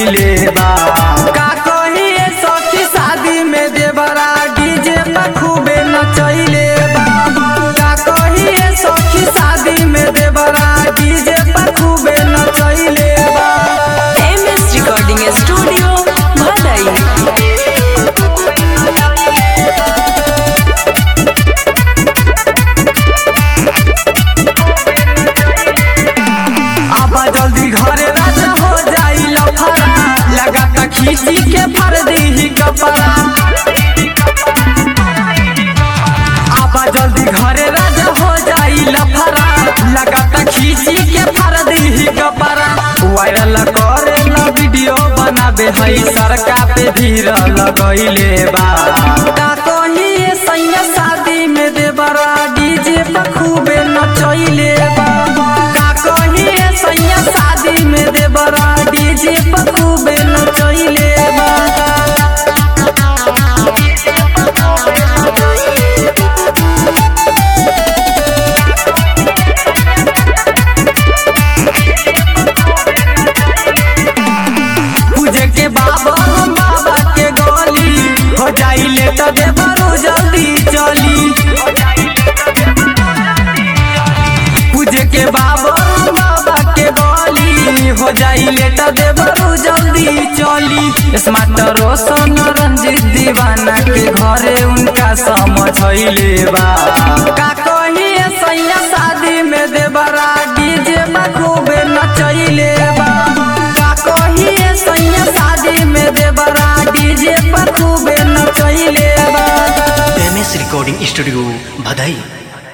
नचैले बा का कहिए सखी शादी में देवरा डीजे पर खूबे नचैले बा का कहिए सखी शादी में देवरा डीजे पर खूबे नचैले बा एम एस रिकॉर्डिंग स्टूडियो भदई आबा जल्दी घरे राजा हो जाई लफड़ा लगाता खींची के फर दी कपड़ा आबा जल्दी घरे राजा हो जाई लफड़ा लगाता खींची के फर दी कपड़ा वायरल करे ला वीडियो बनाबे हई सरका पे भीड़ लगैले बा का कहिए सैया शादी में देवरा डीजे पर खूबे नचैले बा का कहिए सैया शादी में देवरा डीजे पर खूबे नचैले बा पूजे के बाबा हम बाबा के गली हो जाई लेट दे बरू जल्दी चली पूजे के बाबा हम बाबा के गली हो जाई लेट दे बरू जल्दी चली स्मार्ट रोशन रंजित दीवाना के घरे उनका समझैले बा का कहिए सैया शादी में देवरा डीजे में खूबे नचैले बा का कहिए सैया शादी में देवरा डीजे पर खूबे नचैले बा एम एस रिकॉर्डिंग स्टूडियो भदई